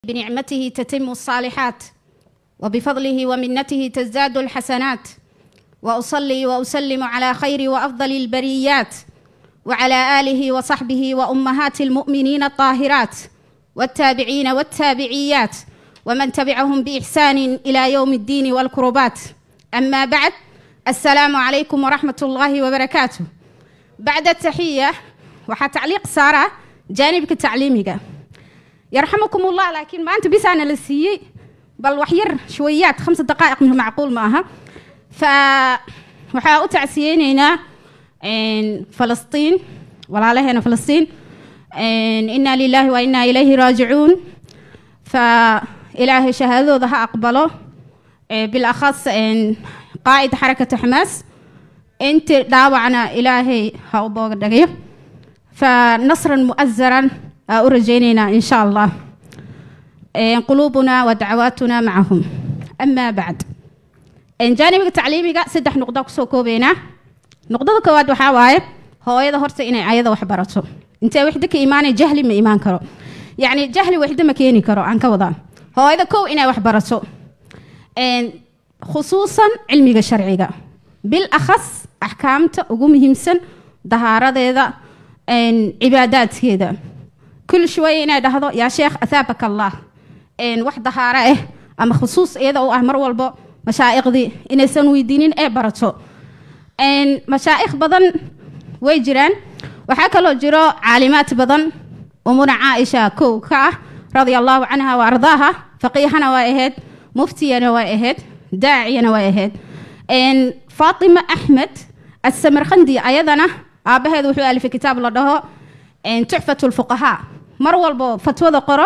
بنعمته تتم الصالحات وبفضله ومنته تزداد الحسنات واصلي واسلم على خير وافضل البريات وعلى اله وصحبه وامهات المؤمنين الطاهرات والتابعين والتابعيات ومن تبعهم باحسان الى يوم الدين والكربات اما بعد السلام عليكم ورحمه الله وبركاته بعد التحيه waxaa tacliiq saara jaanibka tacliimiga yarxamakum ullah laakiin maanta bisaana la siiyey bal wax yar shwayaad khamsa daqaa'iq minhu macquul ma aha fa waxaa u tacsiyeyneynaa falastiin walaalaheena falastiin inaa lilaahi wa inaa ilayhi raajicuun fa ilaahay shahaadadooda ha aqbalo bilakhas qaa'id xarakata xamaas inti dhaawacna ilaahay ha u booga dhagayo فنصرا مؤزرا أرجينا إن شاء الله قلوبنا ودعواتنا معهم أما بعد إن جانب التعليمي سدح نقطة كسوكو بينا نقطة كواد وحاواي هو إذا هرت إني عيادة وحبرته أنت وحدك إيماني جهلي ما إيمان كرو يعني جهلي وحدة مكيني كرو عن كوضان هو إذا كو إني وحبرته إن خصوصا علمي الشرعي بالأخص أحكامته وقوم همسن دهارة ذا cibaadaadkeeda kul shwaya inay dhahdo yaa sheekh athaabaka allah wax dahaaro ah ama khusuus iyada u ah mar walbo mashaa'iqdii inaysan weydiinin ee barato mashaa'ikh badan way jiraan waxaa kaloo jiro caalimaad badan umuna caaisha kow ka ah radia allahu canha wa ardaaha faqiihana waa ahayd muftiyana waa ahayd daaciyana waa ahayd faatima axmed asamarkhandi ayadana aabaheed wuxuu alifay kitaab la dhaho tuxfat lfuqahaa mar walbo fatwada qoro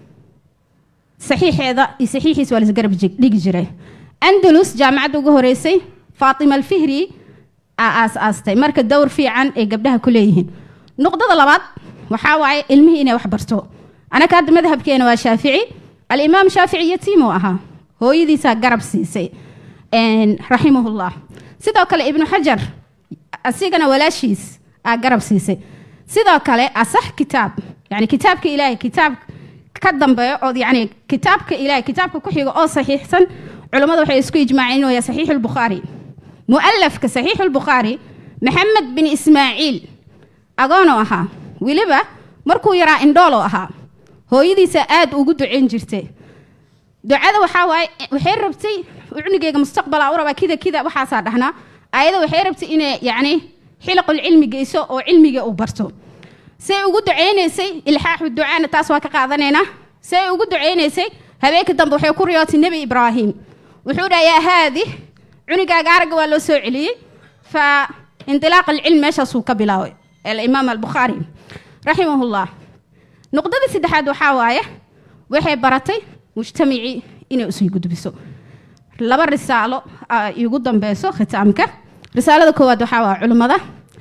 saxiixeeda iyo saxiixiisa waa lasgarab dhigi jiray andalus jaamacadda ugu horeysay faatima alfihri aa aas-aastay marka dowr fiican ay gabdhaha ku leeyihiin nuqdada labaad waxaa waaye ilmihii inay wax barto anaka hadda madhabkeena waa shaafici alimaam shaafici yatiim uu ahaa hooyadiisaa garab siisay raximahullah sidoo kale ibnu xajar asigana walaashiis aa garab siisay sidoo kale asax kitaab yani kitaabka ilaahay kitaab ka dambeeyo oo yani kitaabka ilaahay kitaabka ku xiga oo saxiixsan culammada waxay isku ijmaaceen inuu yahay saxiixu lbukhaari mu'alafka saxiixu lbukhaari maxamed bin ismaaciil agoonoo ahaa weliba markuu yaraa indhooloo ahaa hooyadiisa aad ugu ducayn jirtay ducada waxaa waaye waxay rabtay cunigeyga mustaqbala u rabaa kida kida waxaasaa dhahnaa ayada waxay rabtay inay yani xilaqul cilmi geyso oo cilmiga uu barto say ugu ducaynaysay ilxaaxu ducaana taas waa ka qaadanaynaa say ugu ducaynaysay habeenka dambe waxay ku riyootay nebi ibraahim wuxuu dhaha yaa haadi cunigaaga aragga waa loo soo celiyey fa indilaaq alcilm meeshaasuu ka bilaabay alimaam albukhaari raximahullah nuqdada saddexaad waxaa waaye waxay baratay mujtamacii inay usii gudbiso laba risaalo igu dambeyso khitaamka risaalada koowaad waxaa waa culimmada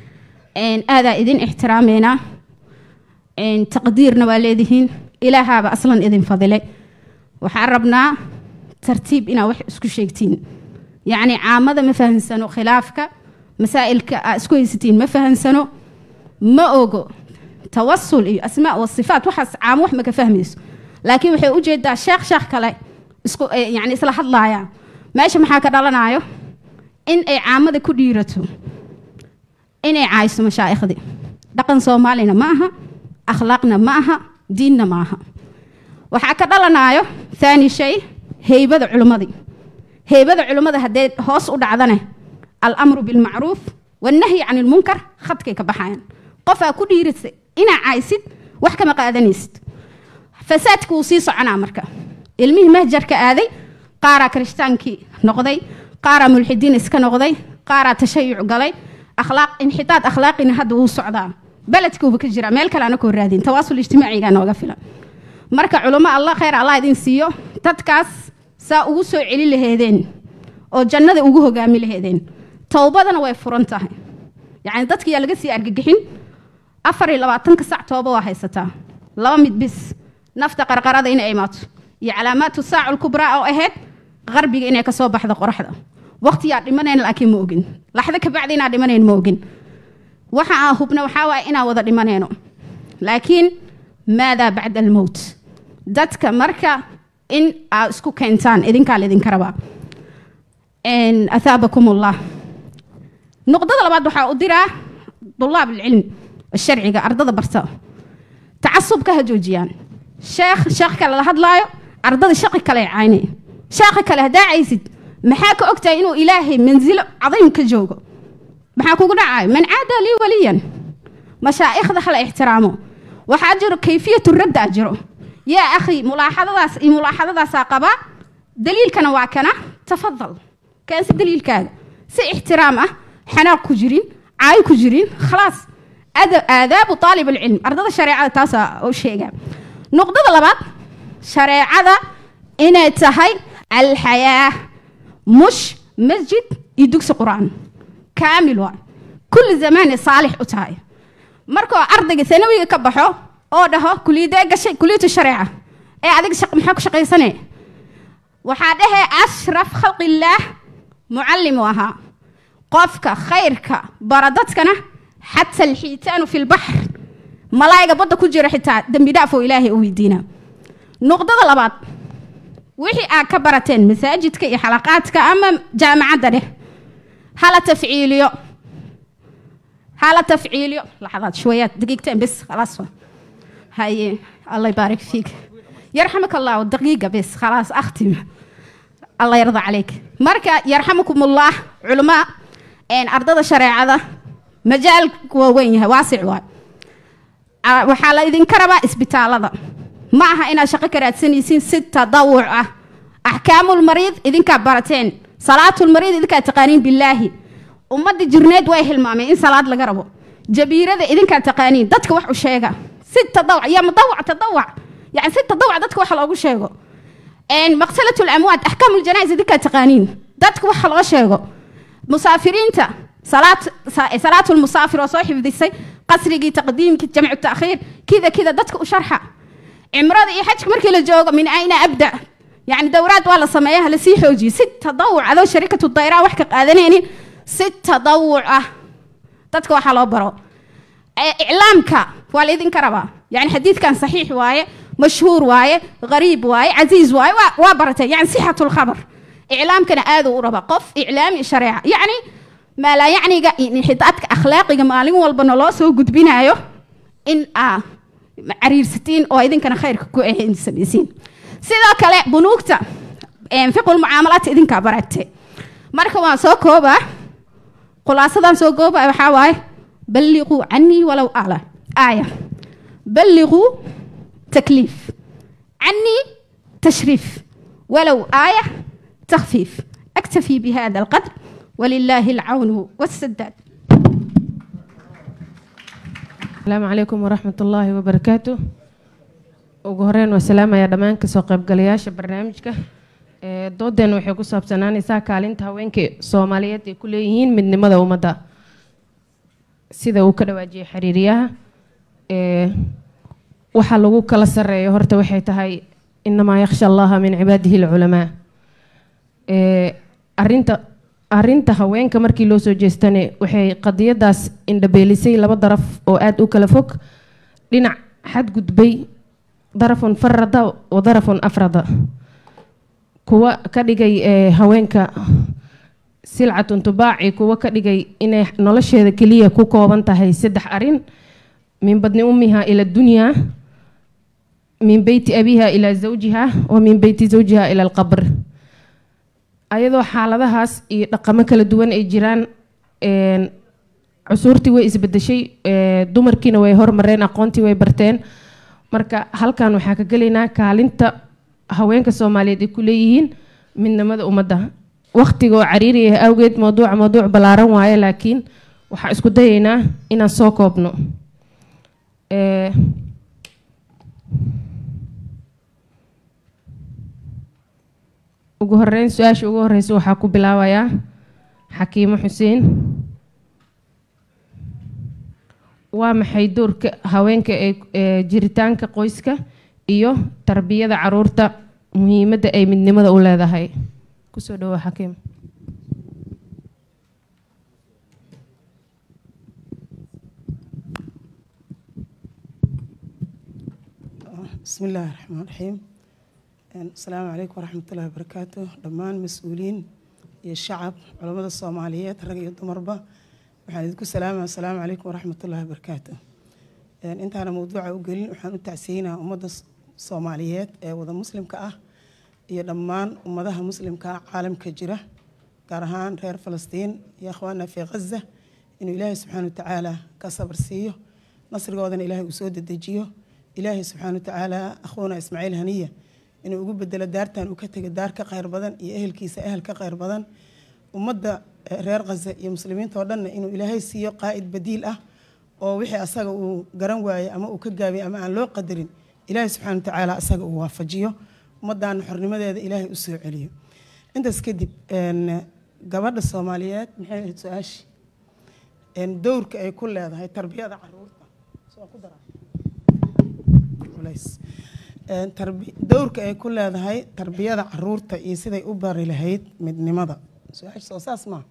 aadaa idin ixtiraameynaa taqdiirna waa leedihiin ilaahaaba aslan idin fadilay waxaan rabnaa tartiib inaa wax isku sheegtiin yacni caamada ma fahansano khilaafka masaa'ilka aa isku haysatiin ma fahansano ma ogo tawasul iyo asmaa wasifaat waxaas caamo wax maka fahmayso laakiin waxay ujeedaa sheekh sheekh kale isku yani isla hadlaayaan meesha maxaa ka dhalanayo in ay caamada ku dhiirato inay caayso mashaaikhdii dhaqan soomaalina ma aha akhlaaqna ma aha diinna ma aha waxaa ka dhalanayo thaani shay heybada culimmadii heybada culimmada haddee hoos u dhacdane alamru bilmacruuf wannahyi can ilmunkar khadkay ka baxayaan qofaa ku dhiiratay inaa caaysid wax kama qaadanaysid fasaadka wuu sii soconaa marka ilmihii mahjarka aaday qaaraa kiristaankii noqday qaaraa mulxidiin iska noqday qaaraa tashayuc galay akhlaaq inxitaad akhlaaqina hadda wuu socdaa beledkuuba ka jira meel kale ana koo raadin tawaasul ijtimaaciga nooga filan marka culamo allah khayr allah idin siiyo dadkaas saa ugu soo celi laheedeen oo jannada ugu hogaami laheedeen towbadana way furan tahay yacni dadkiyaa laga sii argagixin afar iyo labaatanka sac tooba waa haysataa laba mid bis nafta qarqarada inay imaato iyo calaamaatu saacu lkubraa oo ahayd qarbiga inay kasoo baxdo qoraxda waqtiyaa dhimanayn laakiin ma ogin laxdo kabacdi inaa dhimanayn ma ogin waxa aan hubna waxaa waaye inaan wada dhimanayno laakiin maadaa bacda almowt dadka marka in aa isku keentaan idinkaa laydinka rabaa athaabakum ullah nuqdada labaad waxaa u diraa dulaab alcilm sharciga ardada barta tacasubka ha joojiyaan sheekh sheekh kale la hadlaayo ardada shaqi kale cayne sheekha kale haddaa caysid maxaa ka ogtahay inuu ilaahay mansilo cadiim ka joogo maxaa kugu dhacayo man caada lii waliyan mashaa'ikhda hala ixtiraamo waxaa jiro kayfiyatu radda jiro yaa akhi mulaaxadadaas iyo mulaaxadadaasaa qabaa daliilkana waa kana tafadal keensi daliilkaaga si ixtiraam ah xanaaq ku jirin caay ku jirin khalaas aadaabu aalib alcilm ardada shareecada taasaa u sheegaa nuqdada labaad shareecada inay tahay alxayaa mush masjid iyo dugsi qur-aan kaamil waa kulli zamaanay saalix u tahay markoo ardayga sanawiga ka baxo oo dhaho kuliyadee gashay kuliyatu shareeca ee adiga maxaa ku shaqaysane waxaa dhahee ashraf khalqillaah mucallimu ahaa qofka khayrka bara dadkana xata alxiitaanu fi lbaxr malaa'iga badda ku jira xitaa dembi dhaaf oo ilaahay u weydiina nuqdada labaad wixii aad ka barateen masaajidka iyo xalaqaadka ama jaamacadda dheh hala tafciiliyo hala tafciiliyo laxadaad shwayaad daqiiqteen bes khalaas haye allah ybaarik fiik yarxamaka allahu daqiiqa bes khalaas akhtim allah yarda calayk marka yarxamakum ullah culamaa ardada shareecada majaalku waa weyn yahay waasic waay waxaa la idinka rabaa isbitaalada ma aha inaad shaqo ka raadsanaysiin si tadawuc ah axkaamulmariid idinkaa barateen salaatulmariid idinkaa taqaaniin bilaahi ummadda jirneed way hilmaameen in salaad laga rabo jabiirada idinkaa taqaaniin dadka wax u sheega si tadawuc ya mudawc tadawuc yani si tadawuc dadka wax loogu sheego maqsalatu lamwaad axkaamuljanais idinkaa taqaaniin dadka wax loo sheego musaafiriinta salaatulmusaafir oo soo xifdisay qasrigii taqdiimkii jamcu taakhiir kida kida dadka u sharxa cimrada iyo xajka markii la joogo min ayna abda yani dowraad waa la sameeya lasii xoojiyo si tadawuc adoo sharikatu dayraa wax ka qaadanaynin si tadawuc ah dadka waxaa loo baro iclaamka waa la idinka rabaa yani xadiidkan saxiix waaye mashhuur waaye qariib waaye casiiz waaye waa baratay yani sixatu lkhabar iclaamkana aaduu u rabaa qof iclaami shareeca yacni maalaa yacniga inxitaadka akhlaaqiga maalin walbana loo soo gudbinayo in aa cariirsatiin oo idinkana khayrka ku samaysiin sidoo kale bunuugta fiqul mucaamalaadka idinkaa baragte marka waan soo koobaa khulaasadan soo koobaa waxaa waaye balliquu canii walow ala aaya balliquu takliif canii tashriif walow aaya تخفيف أكتفي بهذا القدر ولله العون والسداد السلام عليكم ورحمة الله وبركاته ugu horeyn waa salaamaya dhammaan kasoo qaybgalayaasha barnaamijka doodeen waxay ku saabsanaanaysaa kaalinta haweenka soomaaliyeed ay ku leeyihiin midnimada ummadda sida uu ka dhawaajiyay xiriiriyaha waxa lagu kala sareeyo horta waxay tahay inamaa yakhsha allaha min cibaadihi alculamaa arinta arinta haweenka markii loo soo jeestane waxay qadiyadaas indhabeelisay laba daraf oo aada u kala fog dhinac xadgudbay darafun farada wa darafun afrada kuwa ka dhigay haweenka silcatun tubaaci kuwa ka dhigay inay nolosheeda keliya ku kooban tahay saddex arin min badni ummiha ila dunyaa min beyti abiha ilaa zawjiha wa min beyti zawjiha ila alqabr ayadoo xaaladahaas iyo dhaqamo kala duwan ay jiraan cusuurtii way isbedeshay dumarkiina way hormareen aqoontii way barteen marka halkan waxaa ka gelaynaa kaalinta haweenka soomaaliyeed ay ku leeyihiin midnimada ummadda waqtiga oo cariiriya awgeed mawduuca mawduuc ballaaran waaye laakiin waxaa isku dayaynaa inaan soo koobno ugu horeyn su-aasha ugu horeysa waxaa ku bilaabayaa xakiimo xuseen waa maxay doorka haweenka ee jiritaanka qoyska iyo tarbiyada caruurta muhiimadda ay midnimada u leedahay kusoo dhawo xakiim بسم الله الرحمن الرحيم السلام عليكم ورحمة الله وبركاته دمان مسؤولين يا الشعب علماء الصوماليات رجع دمربا waxaan idinku salaama asalaamu calaykum waraxmatullaahi wabarakaatu intaana mawduuca u gelin waxaan u tacsiinaa ummadda soomaaliyeed ee wada muslimka ah iyo dhammaan ummadaha muslimka ah caalamka jira gaar ahaan reer falastiin iyo akhwaana fii khaza inuu ilaahay subxaana watacaala ka sabar siiyo nasrigoodana ilaahay uu soo dedejiyo ilaahay subxaana watacaala akhwuna ismaaciil haniya inuu ugu bedelo daartan uu ka tegay daar ka khayr badan iyo ehelkiisa ehel ka khayr badan ummadda reer khaza iyo muslimiinta oo dhanna inuu ilaahay siiyo qaa'id badiil ah oo wixii asaga uu garan waayey ama uu ka gaabiyey ama aan loo qadarin ilaahay subxana watacaala asaga uu waafajiyo ummaddaana xornimadeeda ilaahay u soo celiyo intaas kadib gabadha soomaaliyeed maxay ahayd su-aashi dowrka ay ku leedahay tarbiyada caruurta dowrka ay ku leedahay tarbiyada caruurta iyo siday u bari lahayd midnimada su-aasha soo saas maa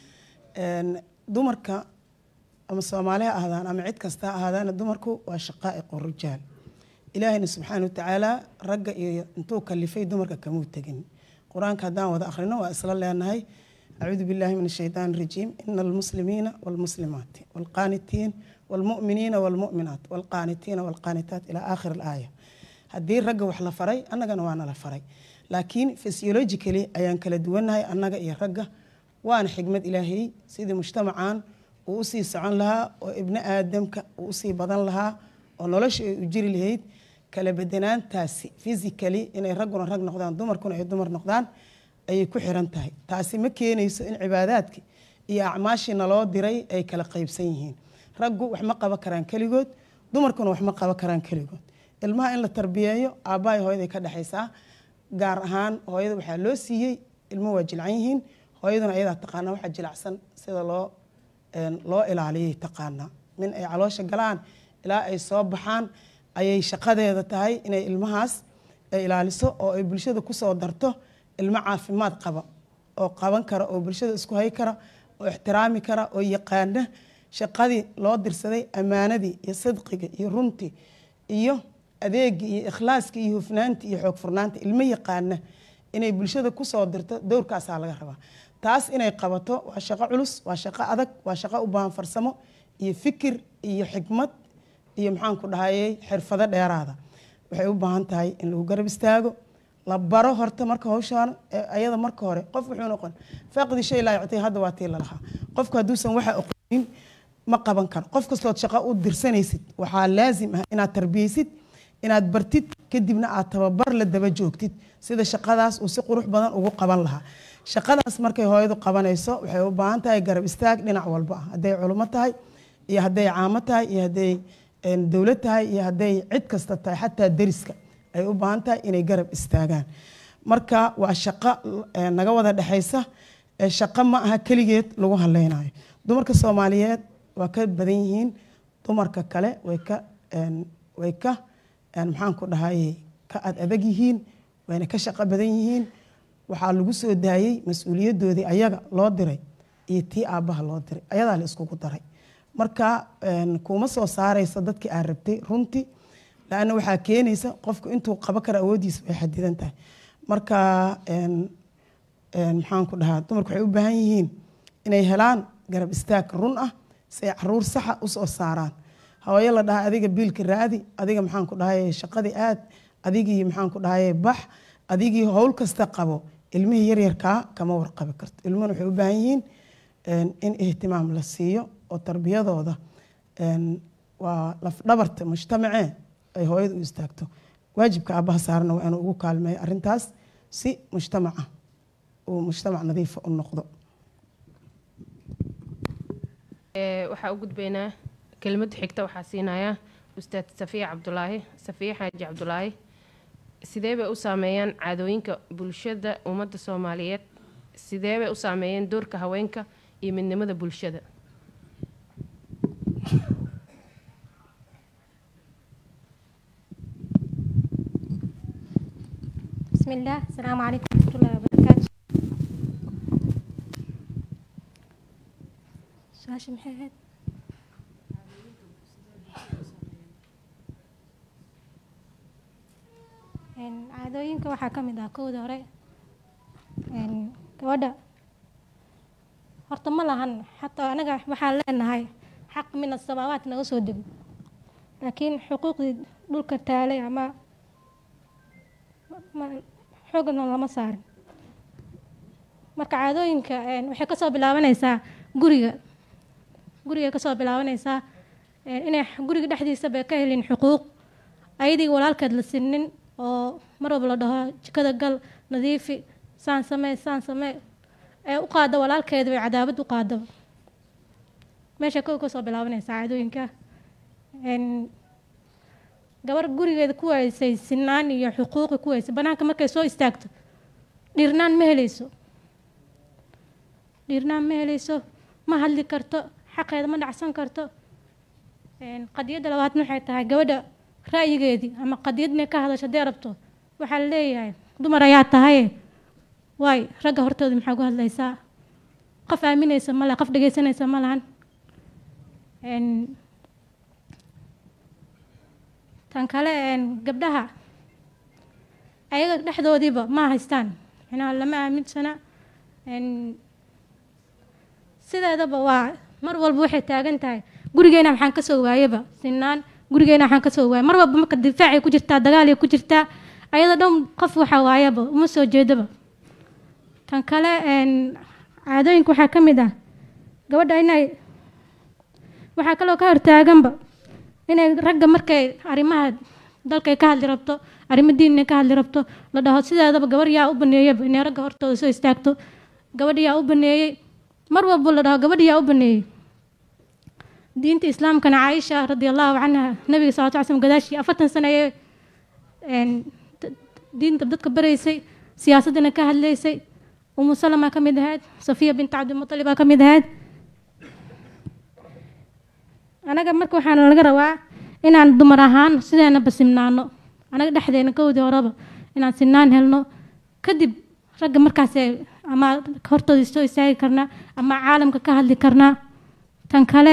dumarka ama soomaaliha ahaadaan ama cid kasta ahaadaana dumarku waa shaqaa'iqu rijaal ilaahayna subxaana watacaala ragga iyo intuu kalifay dumarka kamuu tegin qur-aanka haddaan wada akhrino waa isla leenahay acuudu billahi min ashaytaan rajiim ina almuslimiina walmuslimaati walqaanitiin walmu'miniina walmu'minaat walqaanitiina walqaanitaat ilaa aakhir alaaya haddii ragga wax la faray annagana waana la faray laakiin physiologically ayaan kala duwannahay annaga iyo ragga waana xigmad ilaahay sidii mujtamacan uu usii socon lahaa oo ibni aadamka uu usii badan lahaa oo nolosha ay u jiri lahayd kala bedanaantaasi physically inay ragguna rag noqdaan dumarkuna ay dumar noqdaan ayay ku xiran tahay taasi ma keenayso in cibaadaadkii iyo acmaashii naloo diray ay kala qaybsan yihiin raggu wax ma qaban karaan keligood dumarkuna wax ma qaban karaan keligood ilmaha in la tarbiyeeyo aabbahay hooyaday ka dhexaysaa gaar ahaan hooyada waxaa loo siiyey ilmo waa jilcan yihiin hooyaduna ayadaa taqaanaa waxaa jilacsan sida loo loo ilaaliyay taqaanaa min ay caloosha galaan ilaa ay soo baxaan ayay shaqadeeda tahay inay ilmahaas ay ilaaliso oo ay bulshada kusoo darto ilmo caafimaad qaba oo qaban kara oo bulshada isku hay kara oo ixtiraami kara oo yaqaana shaqadii loo dirsaday ammaanadii iyo sidqiga iyo runtii iyo adeegii iyo ikhlaaskii iyo hufnaantii iyo xoog furnaanta ilmo yaqaana inay bulshada kusoo dirto dowrkaasaa laga rabaa taas inay qabato waa shaqo culus waa shaqo adag waa shaqo u baahan farsamo iyo fikir iyo xikmad iyo maxaanku dhahayey xirfado dheeraada waxay u baahan tahay in lagu garab istaago la baro horta marka hawshaan ayada marka hore qof wuxuu noqon faaqdi shay laa yactii hadda waa tii lalahaa qofku hadduusan waxa aqoonin ma qaban karo qof kastood shaqo u dirsanaysid waxaa laazim ah inaad tarbiyeysid inaad bartid kadibna aad tababar la daba joogtid sida shaqadaas uu si qurux badan ugu qaban lahaa shaqadaas markay hooyadu qabanayso waxay u baahan tahay garab istaag dhinac walba ah hadday culimo tahay iyo hadday caamo tahay iyo hadday dowlad tahay iyo hadday cid kasta tahay xataa deriska ay u baahan tahay inay garab istaagaan marka waa shaqo naga wada dhexaysa shaqo ma aha keligeed lagu haleynayo dumarka soomaaliyeed waa ka badan yihiin dumarka kale way ka way ka maxaan ku dhahay ka ad adag yihiin wayna ka shaqo badan yihiin waxaa lagu soo daayey mas-uuliyadoodii ayaga loo diray iyo tii aabbaha loo diray ayadaa la iskugu daray marka kuma soo saaraysa dadkii aad rabtay runtii laanna waxaa keenaysa qofku intuu qabo karo awooddiisa way xadidan tahay marka maxaan ku dhahaa dumarku waxay u baahan yihiin inay helaan garab istaag run ah si ay caruur saxa usoo saaraan hooyo la dhaha adiga biilka raadi adiga maxaan ku dhahay shaqadii aad adigii maxaan ku dhahay bax adigii howl kasta qabo ilmihii yaryarkaa kama warqabi karto ilmuhuna waxay u baahan yihiin in ihtimaam la siiyo oo tarbiyadooda waa lafdhabarta mujtamacee ay hooyada u istaagto waajibka aabbaha saarana waa inuu ugu kaalmeeyo arrintaas si mujtamaca uu mujtamac nadiifa u noqdo waxaa u gudbaynaa kelimada xigta waxaa siinayaa ustaad safiya cabdulaahi safiya xaaji cabdulaahi sidee bay u saameeyaan caadooyinka bulshada ummadda soomaaliyeed sidee bay u saameeyeen doorka haweenka iyo midnimada bulshada بسم الله السلام عليكم ورحمة الله وبركاته سؤال محمد caadooyinka waxaa ka mid ah kowda hore een, gabadha horta ma lahan xataa anaga waxaan leenahay xaq min asamaawaat naga soo dego laakiin xuquuqdii dhulka taalay ama ma- xoogna lama saarin marka caadooyinka een, waxay kasoo bilaabanaysaa guriga guriga kasoo bilaabanaysaa een, inay guriga dhexdiisaba ka helin xuquuq ayadii walaalkeed la sinin oo mar walba la dhaho jikada gal nadiifi saan samee saan samee ee u qaada walaalkeeda bay cadaabad u qaadaba meesha kow kasoo bilaabanaysaa caadooyinka een, gabar gurigeeda ku haysay sinaan iyo xuquuqi ku haysay banaanka markay soo istaagto dhiirnaan ma helayso dhiirnaan ma helayso ma hadli karto xaqeeda ma dhacsan karto een, qadiyadda labaadna waxay tahay gabadha ra'yigeedii ama qadiyad inay ka hadasho hadday rabto waxaa la leeyahay dumar ayaa tahay waay ragga hortooda maxaa ku hadlaysaa qof aaminaysa ma laha qof dhegaysanaysa ma lahan Een, tan kale een, gabdhaha ayaga dhexdoodiiba ma haystaan micnaha lama aaminsana Een, sideedaba waa mar walba waxay taagan tahay gurigeena maxaan kasoo waayaba sinaan gurigeena waxaan kasoo waayay mar walba marka difaacay ku jirtaa dagaalay ku jirtaa ayada dhan qof waxa waayaba uma soo jeedaba tan kale een, caadooyinka waxaa ka mid ah gabadha inay waxaa kaloo ka hortaaganba inay ragga markay arrimaha dalkay ka hadli rabto arrimo diin inay ka hadli rabto la dhaho sideedaba gabar yaa u baneeyaba inay ragga hortooda soo istaagto gabadha yaa u baneeyey mar walba la dhaho gabadha yaa u baneeyey diinta islaamkana caaisha radi allahu canha nabiga salawatu ly slm gadaashii afartan sano ayay een, d- diinta dadka baraysay siyaasaddana ka hadlaysay umu salama ka mid ahayd safiya bint cabdilmutalibaa ka mid ahayd anaga marka waxaana laga rabaa inaan dumar ahaan sideenaba simnaano anaga dhexdeena kowdii horeba inaan sinaan helno kadib ragga markaasee ama hortooda soo istaagi karnaa ama caalamka ka hadli karnaa tan kale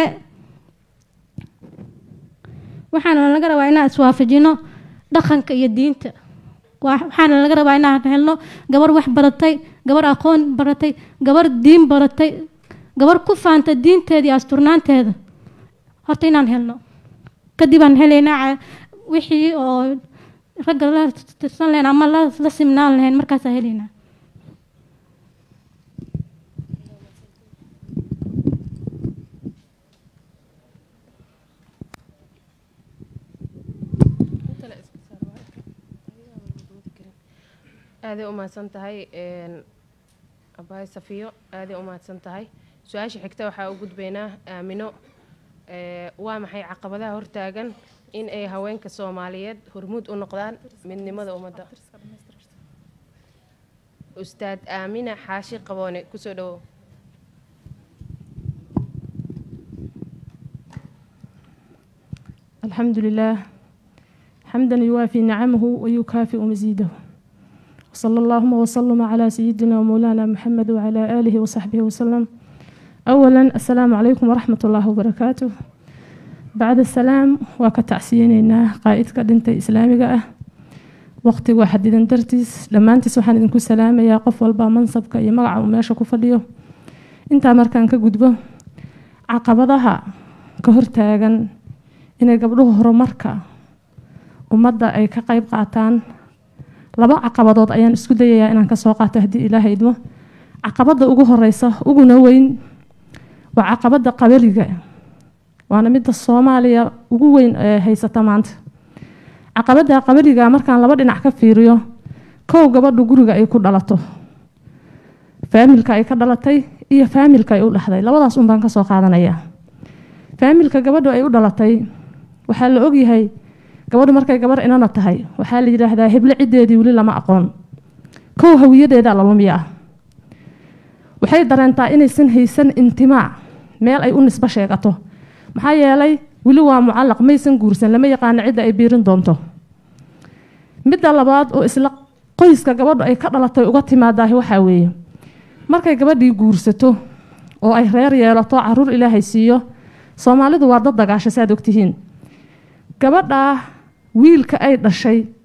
waxaana laga rabaa inaan iswaafajino dhaqanka iyo diinta Waa- waxaana laga rabaa inaan helno gabar wax baratay gabar aqoon baratay gabar diin baratay gabar ku faanta diinteeda iyo asturnaanteeda horta inaan helno kadib aan helaynaa ca- wixii oo ragga la tirsan lahayn ama la, la simnaan lahayn markaasaa helaynaa aaday u mahadsan tahay een, abaay safiyo aaday u mahadsan tahay su-aasha xigta waxaa u gudbaynaa aamino ee, waa maxay caqabadaha hortaagan in ay haweenka soomaaliyeed hormuud u noqdaan midnimada ummadda ustaad aamina xaashi qaboone kusoo dhawow الحمد لله حمدا يوافي نعمه ويكافئ مزيده وصلى اللهم وسلم على سيدنا ومولانا محمد وعلى آله وصحبه وسلم أولا السلام عليكم ورحمة الله وبركاته بعد السلام وكتعسينينا قائدك دنت إسلامي أه وقتي واحد إذا درتيس لما أنت سبحان إذن سلام يا قف والبا منصبك يا مقع وماشا كفليو انت مركان كجدبه عقبضها كهرتاغن inay gabdhuhu horumarka ummadda ay ka qayb qaataan laba caqabadood ayaan isku dayayaa inaan kasoo qaato haddii ilaaha idmo caqabadda ugu horeysa uguna weyn waa caqabadda qabaliga waana midda soomaaliya ugu weyn ee haysata maanta caqabadda qabaliga markaan laba dhinac ka fiiriyo kow gabadhu guriga ay ku dhalato faamilka ay ka dhalatay iyo faamilka ay u dhexday labadaas un baan kasoo qaadanayaa faamilka gabadhu ay u dhalatay waxaa la ogyahay gabadhu markay gabar inana tahay waxaa la yidhaahdaa heble ciddeedii weli lama aqoon kow hawiyadeeda lalumiya ah waxay dareentaa inaysan haysan intimaac meel ay u nisbo sheegato maxaa yeelay weli waa mucallaq maysan guursan lama yaqaano cidda ay biirin doonto midda labaad oo isla qoyska gabadhu ay ka dhalatay uga timaadaahi waxaa weeye markay gabadhii guursato oo ay reer yeelato caruur ilaahay siiyo soomaalidu waa dad dagaasha saaad ogtihiin gabadhaa wiilka ay dhashay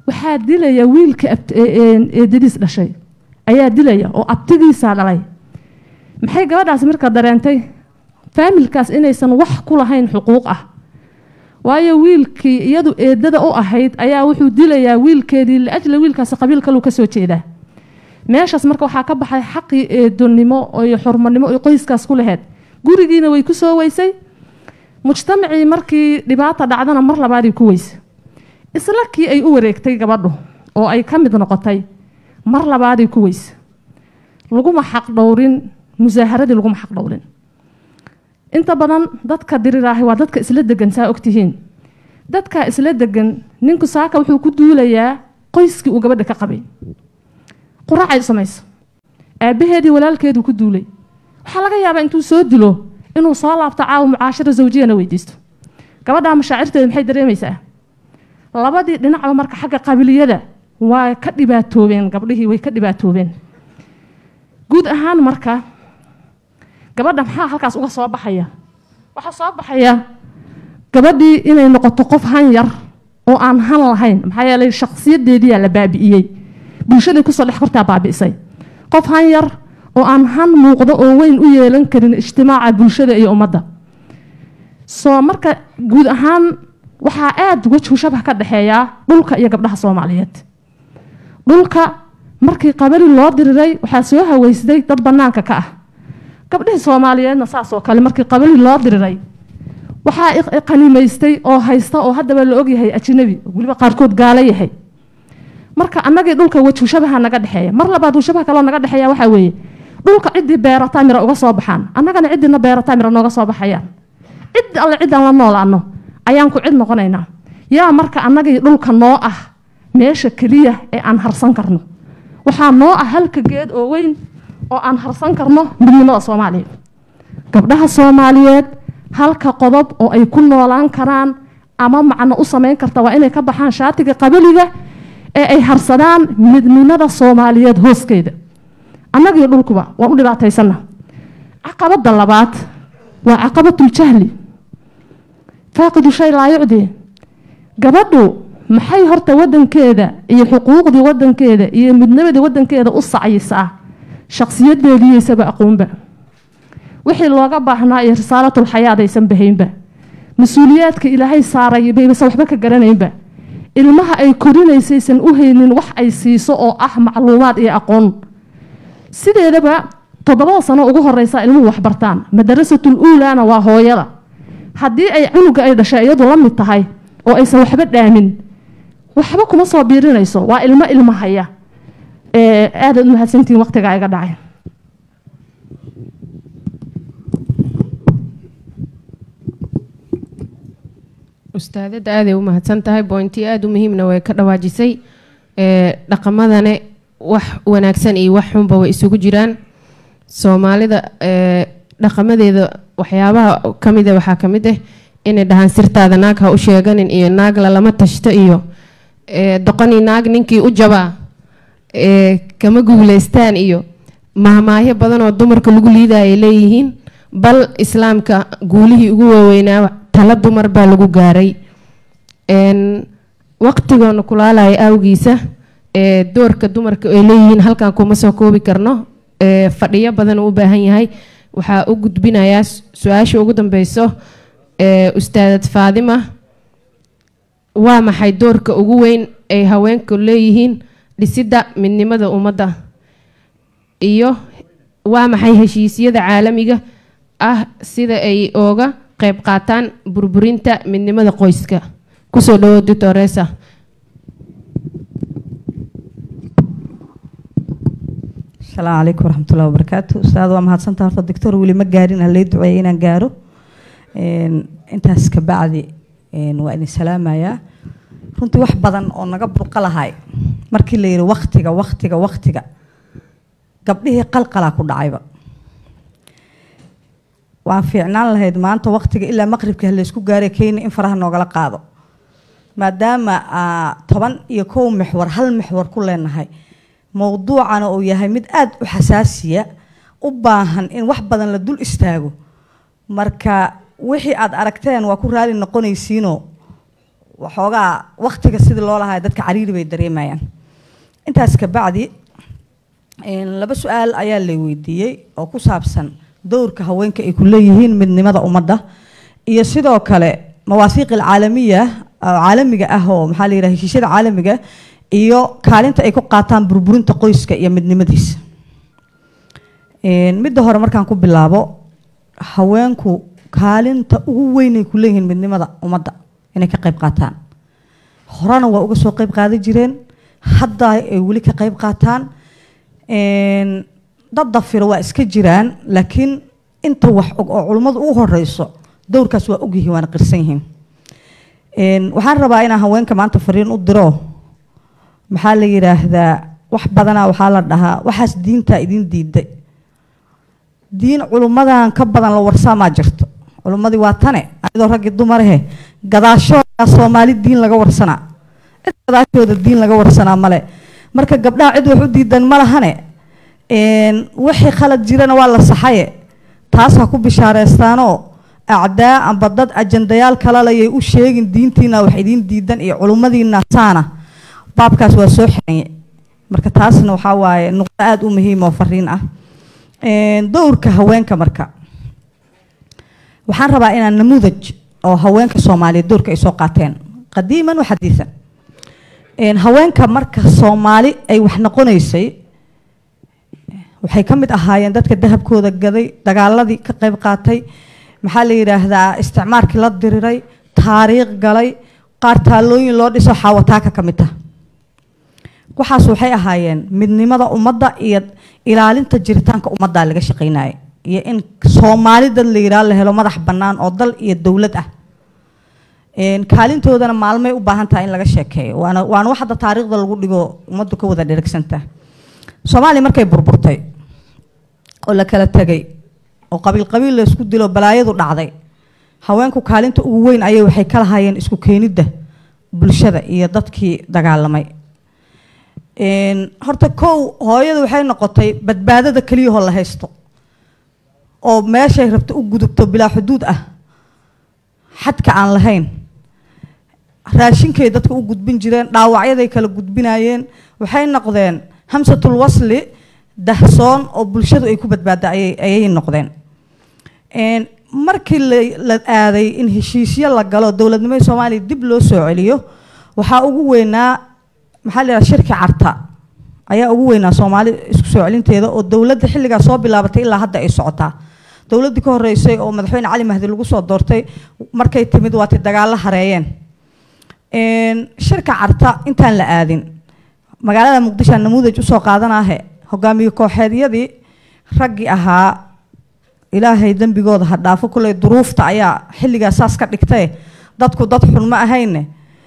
waxaa dilaya wiilka abt- ee- ee- eedadiis dhashay ayaa dilaya oo abtigiisaa dhalay maxay gabadhaasi marka dareentay faamilkaas inaysan wax ku lahayn xuquuq ah waayo wiilkii iyadu eedada u ahayd ayaa wuxuu dilayaa wiilkeedii liajli wiilkaasi qabiil kaluu kasoo jeedaa meeshaas marka waxaa ka baxay xaqii eedonimo iyo xurmanimo ay qoyskaas ku lahayd gurigiina way ku soo weysay mujtamacii markii dhibaata dhacdana mar labaadii ku weysay isla kii ay u wareegtay gabadhu oo ay ka mid noqotay mar labaadii ku weysay laguma xaq dhowrin musaaharadii laguma xaq dhowrin inta badan dadka diriraahi waa dadka isla degan saa ogtihiin dadka isla degan ninku saaka wuxuu ku duulayaa qoyskii uu gabadha ka qabay quraacay samayso aabbaheedii walaalkeeduu ku duulay waxaa laga yaabaa intuu soo dilo inuu soo laabto caawa mucaashara zawjiyana weydiisto gabadhaa mashaacirteeda maxay dareemaysaa labadii dhinacba marka xagga qabiiliyada waa ka dhibaatoobeen gabdhihii way ka dhibaatoobeen guud ahaan marka gabadha maxaa halkaas uga soo baxaya waxaa soo baxaya gabadhii inay noqoto qof han yar oo aan han lahayn maxaa yeelay shakhsiyadeediyaa la baabi'iyey bulshaday kusoo dhex kortaa baabi'isay qof han yar oo aan han muuqdo oo weyn u yeelan karin ijtimaaca bulshada iyo ummadda soo marka guud ahaan waxaa aada wejhu shabah ka dhexeeyaa dhulka iyo gabdhaha soomaaliyeed dhulka markii qabali loo diriray waxaa soo haweysday dad bannaanka ka ah gabdhihii soomaaliyeedna saasoo kale markii qabali loo diriray waxaa i- qanimaystay oo haysta oo haddaba la ogyahay ajnabi weliba qaarkood gaalo yahay marka annagii dhulka wejhu shabaha naga dhexeeya mar labaad shabaha kaloo naga dhexeeya waxaa weeye dhulka ciddii beerataa mira uga soo baxaan annagana ciddina beerataa mira nooga soo baxayaan cid alle ciddaan la noolaano ayaan ku cid noqonaynaa yaa marka annagii dhulka noo ah meesha keliya ee aan harsan karno waxaa noo ah halka geed oo weyn oo aan harsan karno midnimada soomaaliya gabdhaha soomaaliyeed halka qodob oo ay ku noolaan karaan ama macno u samayn karta waa inay ka baxaan shaatiga qabiliga ee ay harsadaan midnimada soomaaliyeed hooskeeda annagii dhulkuba waan u dhibaataysana caqabadda labaad waa caqabatul-jahli faaqidu shay laa yucdi gabadhu maxay horta wadankeeda iyo xuquuqdii wadankeeda iyo midnimadii wadankeeda u sacyisaa shakhsiyadeediiyaysaba aqoonba wixii looga baahnaa iyo risaalatul xayaad aysan bahaynba mas-uuliyaadka ilaahay saaray baysan waxba ka garanaynba ilmaha ay korinaysaysan u haynin wax ay siiso oo ah macluumaad iyo aqoon sideedaba toddobada sano ugu horeysa ilmuhu waxbartaan madarasatul uulaana waa hooyada haddii ay cunuga ay dhashay iyadu la mid tahay oo aysan waxba dhaamin waxba kuma soo biirinayso waa ilmo ilmo haya ee aadaad u mahadsantihiin waqtigaa iga dhacay ustaadada aaday u mahadsan tahay bointi aada u muhiimna way ka dhawaajisay ee dhaqamadane wax wanaagsan iyo wax xunba way isugu jiraan soomaalida ee dhaqamadeeda waxyaabaha ka mida waxaa ka mid ah inay dhahaan sirtaada naag ha u sheeganin iyo naag lalama tashto iyo ee doqoni naag ninkii u jabaa ee kama guuleystaan iyo mahmaahyo badan oo dumarka lagu liidaya ay leeyihiin bal islaamka guulihii ugu waaweynaa tala dumar baa lagu gaaray n waqtigoona kulaalaya awgiisa ee doorka dumarka ay leeyihiin halkan kuma soo koobi karno ee fadhiyo badan uu u baahan yahay waxaa u gudbinayaa su-aasha ugu dambeyso ee ustaadad faadima waa maxay doorka ugu weyn ay haweenku leeyihiin dhisidda midnimada ummadda iyo waa maxay heshiisyada caalamiga ah sida ay ooga qayb qaataan burburinta midnimada qoyska kusoo dhawo doctoresa asalaamu calaykum waraxmatullahi wabarakaatu ustaad waa mahadsantaha horta doctor weli ma gaarin halay duceeyay inaan gaaro intaas ka bacdi waa idin salaamayaa runtii wax badan oo naga burqa lahay markii la yidhi waktiga waktiga waktiga gabdhihii qalqalaa ku dhacayba waan fiicnaan lahayd maanta waktiga ilaa maqribka halaysku gaaray kenya in faraha noogala qaado maadaama toban iyo kow mixwar hal mixwar ku leenahay mowduucana uu yahay mid aada u xasaasiya u baahan in wax badan la dul istaago marka wixii aada aragteen waa ku raali noqonaysiinoo waxoogaa waktiga sidii loo lahaa dadka cariiri bay dareemayaan intaas kabacdi laba su-aal ayaa la weydiiyey oo ku saabsan dowrka haweenka ay ku leeyihiin midnimada ummadda iyo sidoo kale mawaafiiq alcaalamiya oo caalamiga ah oo maxaa la yidhaha heshiisyada caalamiga iyo kaalinta ay ku qaataan burburinta qoyska iyo midnimadiisa midda hore markaan ku bilaabo haweenku kaalinta ugu weyn ay ku leeyihiin midnimada ummadda inay ka qayb qaataan horena waa uga soo qayb qaadan jireen hadda ay weli ka qayb qaataan dad dafiro waa iska jiraan laakiin inta wax og oo culummadu ugu horeyso dowrkaas waa ogyihiin waana qirsan yihiin waxaan rabaa inaan haweenka maanta fariin u diro maxaa la yidhaahdaa wax badanaa waxaa la dhahaa waxaas diintaa idin diiday diin culummadan ka badan la warsaamaa jirto culummadii waa tane ayadoo raggii dumarahe gadaashooda soomaali diin laga warsanaa cid gadaashooda diin laga warsanaa male marka gabdhaha cid wax u diidan ma lahane wixii khalad jirana waa la saxaye taas ha ku bishaareestaanoo acdaa amba dad ajandayaal kalalayay u sheegin diintiina wax idiin diidan iyo culummadiina saana baabkaas waa soo xiranye marka taasna waxaa waaye nuqdo aada u muhiim oo fariin ah dowrka haweenka marka waxaan rabaa inaan namuudaj oo haweenka soomaaliyeed dowrka ay soo qaateen qadiiman wa xadiisan haweenka marka soomaali ay wax noqonaysay waxay ka mid ahaayeen dadka dahabkooda gaday dagaaladii ka qayb qaatay maxaa la yidhaahdaa isticmaarkii la diriray taariikh galay qaar taalooyin loo dhiso xaawataaka ka mid ah waxaas waxay ahaayeen midnimada ummadda iyo ilaalinta jiritaanka ummaddaa laga shaqaynaya iyo in soomaali dad la yidhaha la helo madax bannaan oo dal iyo dowlad ah kaalintoodana maalmay u baahan tahay in laga sheekeeyo waana waana wax hadda taariikhda lagu dhigo ummaddu ka wada dhergsanta soomaaliya markay burburtay oo la kala tegay oo qabiil qabiil la isku dilo balaayadu dhacday haweenku kaalinta ugu weyn ayay waxay ka lahaayeen isku keenidda bulshada iyo dadkii dagaalamay horta kow hooyada waxay noqotay badbaadada keliyahoo la haysto oo meeshay rabto u gudubto bilaa xuduud ah xadka aan lahayn raashinkay dadka u gudbin jireen dhaawacyaday kala gudbinayeen waxay noqdeen hamsatul wasli dahsoon oo bulshadu ay ku badbaada ayay noqdeen markii la aaday in heshiisyo la galo dowladnimada soomaaliya dib loo soo celiyo waxaa ugu weynaa maxaa la yidhaha shirki carta ayaa ugu weynaa soomaali isku soo celinteeda oo dowladda xilligaa soo bilaabatay ilaa hadda ay socotaa dowladdii ka horeysay oo madaxweyne cali mahdi lagu soo doortay markay timid waatay dagaallo hareeyeen shirka carta intaan la aadin magaalada muqdisho namuudaj usoo qaadanaahe hogaamiye kooxeedyadii raggii ahaa ilaahay dembigooda ha dhaafo kuley duruufta ayaa xilligaa saas ka dhigtay dadku dad xun ma ahayne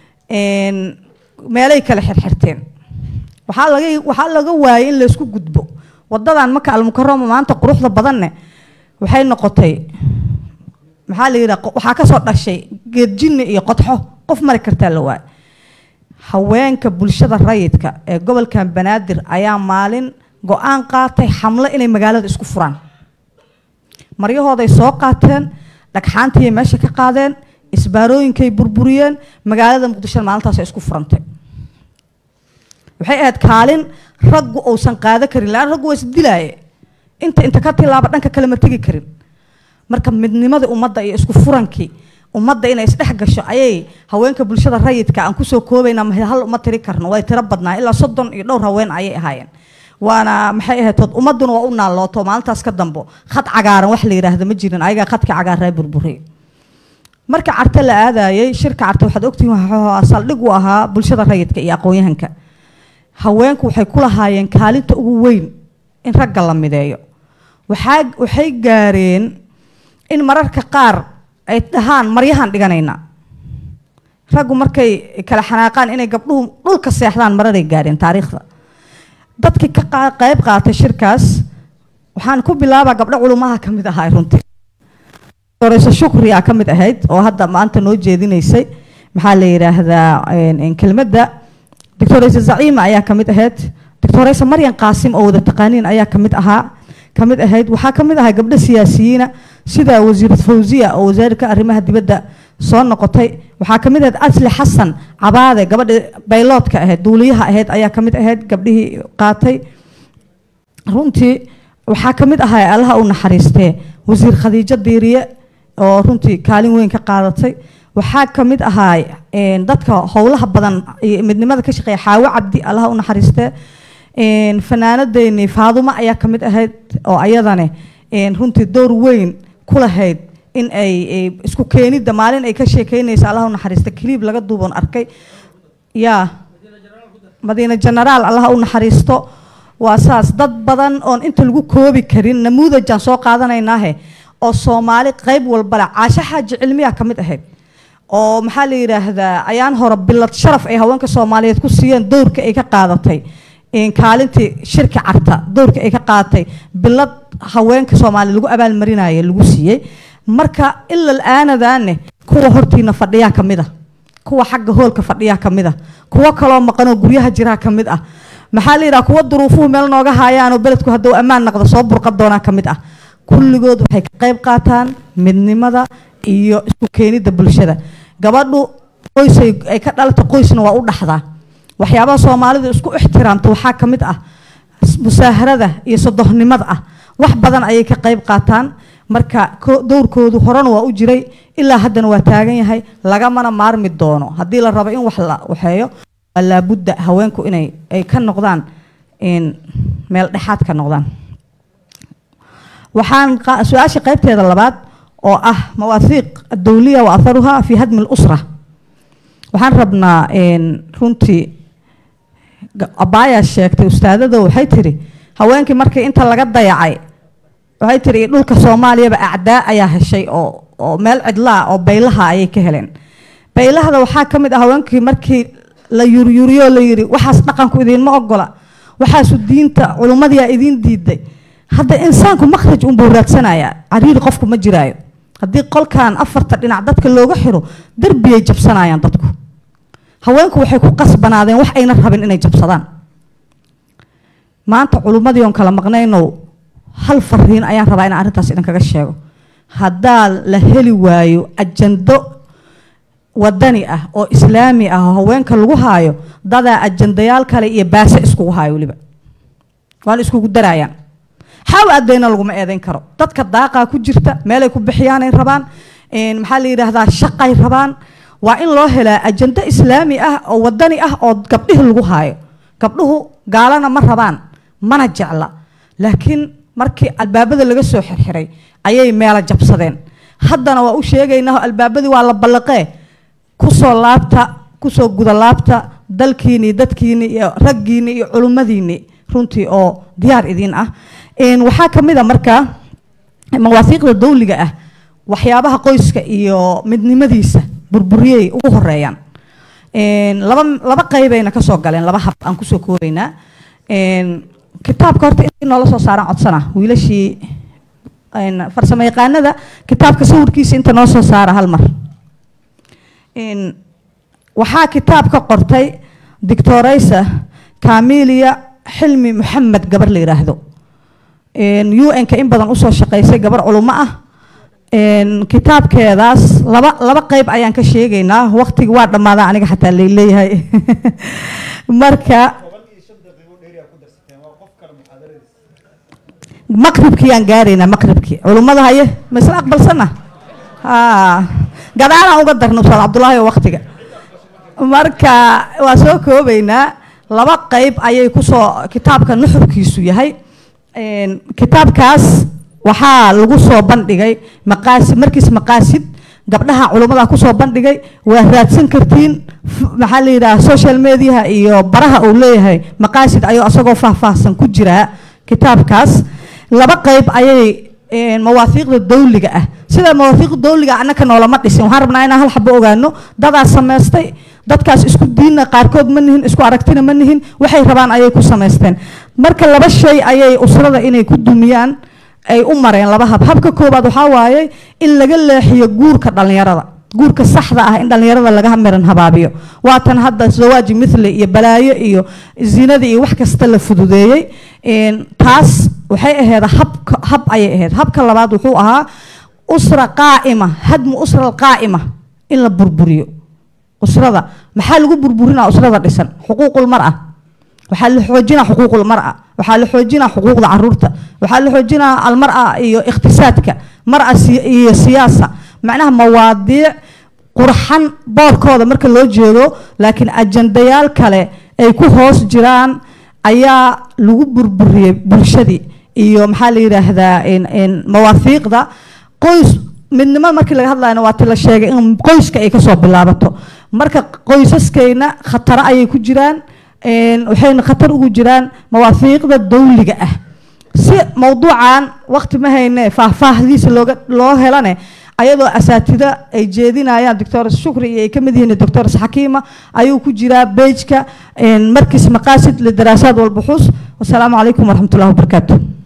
meelay kala xirxirteen waxaa laga waxaa laga waayay in laysku gudbo wadadan maka almukarama maanta quruxda badanne waxay noqotay maxaa la yidhaha waxaa kasoo dhashay geedjinni iyo qodxo qof mari kartaa la waay haweenka bulshada rayidka ee gobolkan banaadir ayaa maalin go-aan qaatay xamlo inay magaalada isku furaan maryahooday soo qaateen dhagxaantiiyay meesha ka qaadeen isbaarooyinkay burburiyeen magaalada muqdishona maalintaas isku furantay waxay ahayd kaalin raggu uusan qaado karin laan raggu waa isdilaaye inta inta ka tilaaba dhanka kale ma tegi karin marka midnimadii ummadda iyo isku furankii ummadda inay isdhex gasho ayay haweenka bulshada rayidka aan kusoo koobaynaa hal uma tiri karno way tiro badnaa ilaa soddon iyo dhowr haween ayay ahaayeen waana maxay ahayd ummadduna waa u naallooto maalintaas ka dambo khad cagaaran wax la yidhaahda ma jirin ayagaa khadka cagaaraa burburiy marka carte la aadayay shirka carte waxaad ogtihiin waxaa saldhig u ahaa bulshada rayidka iyo aqoon-yahanka haweenku waxay ku lahaayeen kaalinta ugu weyn in ragga la mideeyo waxaa waxay gaareen in mararka qaar ay dhahaan maryahan dhiganaynaa raggu markay kala xanaaqaan inay gabdhuhu dhulka seexdaan mararay gaareen taariikhda dadkii ka qayb qaatay shirkaas waxaan ku bilaabaa gabdho culumaha ka mid ahaa runtii doreyso shukriya ka mid ahayd oo hadda maanta noo jeedinaysay maxaa la yidhaahdaa kelmadda doctoreysa zaciima ayaa ka mid ahayd doctoreysa maryan qaasim oo wada taqaaniin ayaa ka mid ahaa ka mid ahayd waxaa ka mid ahaa gabdho siyaasiyiina sida wasiirad fawziya oo wasaarka arrimaha dibadda soo noqotay waxaa kamid ahayd asli xasan cabaade gabadhii bayloodka ahayd duuliyaha ahayd ayaa kamid ahayd gabdhihii qaatay runtii waxaa kamid ahaa allaha u naxariistee wasiir khadiijo diiriye oo runtii kaalin weyn ka qaadatay waxaa kamid ahaa een, dadka howlaha badan iyo midnimada ka shaqeeya xaawo cabdi allaha u naxariistee een, fanaanadeeni faadumo ayaa kamid ahayd oo ayadane een, runtii door weyn ku lahayd in ay ay isku keenidda maalin ay ka sheekeynaysa allaha u naxariista kiliib laga duuban arkay yaa madiine genaraal allaha u naxariisto waa saas dad badan oon inta lagu koobi karin namuudajaan soo qaadanaynaahe oo soomaali qayb walba leh caasho xaaji cilmiya ka mid ahayd oo maxaa la yidhaahdaa ayaan hore bilad sharaf ay haweenka soomaaliyeed ku siiyeen dowrka ay ka qaadatay een, kaalintii shirka carta dowrka ay ka qaadatay bilad haweenka soomaaliya lagu abaalmarinayo lagu siiyey marka ilal aanadaane kuwa hortiina fadhiyaa ka mid ah kuwa xagga hoolka fadhiyaa ka mid ah kuwo kaloo maqanoo guryaha jiraa ka mid ah maxaa la yidhaha kuwa duruufuhu meel nooga haayaanoo beledku hadduu ammaan naqdo soo burqan doonaa ka mid ah kulligood waxay ka qayb qaataan midnimada iyo isku keenidda bulshada gabadhu qoysay ay ka dhalata qoysna waa u dhaxdaa waxyaabaha soomaalidu isku ixtiraamta waxaa ka mid ah musaaharada iyo sodohnimada ah wax badan ayay ka qayb qaataan marka ko- dowrkoodu horena waa u jiray ilaa haddana waa taagan yahay lagamana maarmi doono haddii la rabo in wax la waxeeyo waa laabudda haweenku inay ay ka noqdaan in meel dhexaad ka noqdaan waxaan qa- su-aasha qaybteeda labaad oo ah mawaahiiq adowliya wa atharuha fi hadmi lusra waxaan rabnaa een, runtii ga- abaayaa sheegtay ustaadada waxay tiri haweenkii markii inta laga dayacay waxay tiri dhulka soomaaliyaba acdaa ayaa heshay oo oo meel cidlaa oo baylaha ayay ka heleen baylahda waxaa ka mid ah haweenkii markii la yuryuriyo la yiri waxaas dhaqanku idiinma ogola waxaasu diinta culummadiyaa idiin diiday hadda insaanku makhraj unbuu raadsanayaa cariiri qofku ma jiraayo haddii qolkan afarta dhinac dadka looga xiro derbiyay jabsanayaan dadku haweenku waxay ku qasbanaadeen wax ayna rabin inay jabsadaan maanta culummadii oon kala maqnaynow hal fariin ayaan rabaa inaan arrintaas idinkaga sheego haddaa la heli waayo ajando wadani ah oo islaami ah oo haweenka lagu haayo dadaa ajandayaal kale iyo baase iskugu haayo weliba waana iskugu darayaan xaaw aadayna laguma eedayn karo dadka daaqaa ku jirta meelay ku bixiyaanay rabaan een, maxaa la yidhaahdaa shaqay rabaan waa in loo helaa ajando islaami ah oo wadani ah oo gabdhihi lagu haayo gabdhuhu gaalana ma rabaan mana jecla laakiin markii albaabada laga soo xirxiray ayay meelo jabsadeen haddana waa u sheegaynaa albaabadii waa la ballaqee kusoo laabta kusoo guda laabta dalkiini dadkiini iyo raggiini iyo culimmadiini runtii oo diyaar idiin ah Een, waxaa ka mid a markaa mawaafiiqda dawliga ah waxyaabaha qoyska iyo midnimadiisa burburiyey ugu horeeyaan Een, laba laba qaybayna ka soo galeen laba hab aan kusoo koobaynaa Een, kitaabka horta in noola soo saaraan codsana wiilashii een, farsamo yaqaanada kitaabka sawirkiisa inta noo soo saara hal mar Een, waxaa kitaab ka qortay dictoraysa kamilia xilmi maxamed gabar la yidhaahdo un-ka in badan usoo shaqaysay gabar culummo ah Een, kitaabkeedaas laba laba qayb ayaan ka sheegaynaa waqtigi waa dhammaadaa aniga xataa laleeyahay marka maqribkii aan gaaraynaa maqribkii culummada haye ma isla aqbalsana ha gadaalaan uga darna ustaad cabdullaahi oo waqtiga marka waa soo koobaynaa laba qayb ayay kusoo kitaabka nuxurkiisu yahay Een, kitaabkaas waxaa lagu soo bandhigay maqaasid markiis maqaasid gabdhaha culummada kusoo bandhigay waa raadsan kartiin f- maxaa la yidhaha social mediaha iyo baraha uu leeyahay maqaasid ayuu asagoo faahfaahsan ku jiraa kitaabkaas laba qayb ayay een, mawaafiiqda dawliga ah sida mawaafiiqda dawliga annaka noolama dhisin waxaan rabnaa inaan hal xabo ogaano dadaas samaystay dadkaas isku diinna qaarkood ma nihin isku aragtina ma nihin waxay rabaan ayay ku samaysteen marka laba shay ayay usrada inay ku dumiyaan ay u mareen laba hab habka koobaad waxaa waaye in laga leexiyo guurka dhallinyarada guurka saxda ah in dhallinyarada laga miran habaabiyo waatan hadda zawaaji mithli iyo balaayo iyo zinada iyo wax kasta la fududeeyey Een, taas waxay ahayd habka hab ayay ahayd habka labaad wuxuu ahaa usra qaa'ima hadmu usra qaa'ima in la burburiyo usrada maxaa lagu burburinaa usrada dhisan xuquuqul mar ah waxaa la xoojinaa xuquuqul mar'a waxaa la xoojinaa xuquuqda caruurta waxaa la xoojinaa almar'a iyo iqtisaadka mar'a si- iyo siyaasa macnaha mawaadiic qurxan boorkooda marka loo jeedo laakiin ajandayaal kale ay ku hoos jiraan ayaa lagu burburiyey bulshadii iyo maxaa la yidhaahdaa in- in mawaafiiqda qoys midnimo markii laga hadlayna waa ti la sheegay in qoyska ay kasoo bilaabato marka qoysaskayna khataro ayay ku jiraan een, waxayna khatar ugu jiraan mawaafiiqda dawliga ah si mowduucan waqti ma hayne faahfaahdiisa looga loo helane ayadoo asaatida ay jeedinayaan doctor shukri iyo ay ka mid yihiin doctor xakiima ayuu ku jiraa bejka markis maqaasid lidaraasaad walbuxuus wasalaamu calaykum waraxmatullahi wabarakaatu